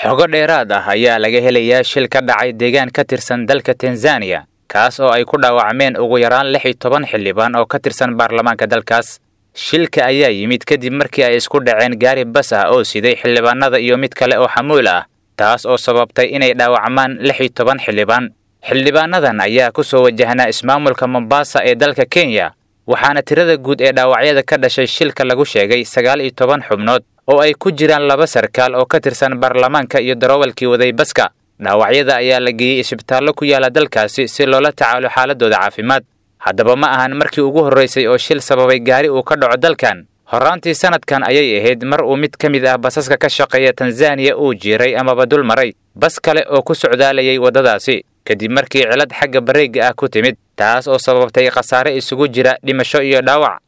xogo dheeraad ah ayaa laga helayaa shil ka dhacay deegaan ka tirsan dalka tanzaniya kaas oo ay ku dhaawacmeen ugu yaraan lix iyo toban xildhibaan oo ka tirsan baarlamaanka dalkaas shilka ayaa yimid kadib markii ay isku dhaceen gaari bas ah oo siday xildhibaanada iyo mid kale oo xamuul ah taas oo sababtay inay dhaawacmaan lix iyo toban xildhibaan xildhibaanadan ayaa ku soo wajahnaa ismaamulka mombasa ee dalka kenya waxaana tirada guud ee dhaawacyada ka dhashay shilka lagu sheegay sagaal iyo toban xubnood oo ay ku jiraan laba sarkaal oo ka tirsan baarlamaanka iyo daroowalkii waday baska dhaawacyada ayaa la geeyey isbitaallo ku yaala dalkaasi si loola tacaalo xaaladooda caafimaad haddaba ma ahan markii ugu horraysay oo shil sababay gaari uu ka dhaco dalkan horraantii sanadkan ayay ahayd mar uu mid ka mid ah basaska ka shaqeeya tanzaniya uu jiiray amaba dul maray bas kale oo ku socdaalayay waddadaasi kadib markii cilad xagga bareegga ah ku timid taas oo sababtay khasaare isugu jira dhimasho iyo dhaawac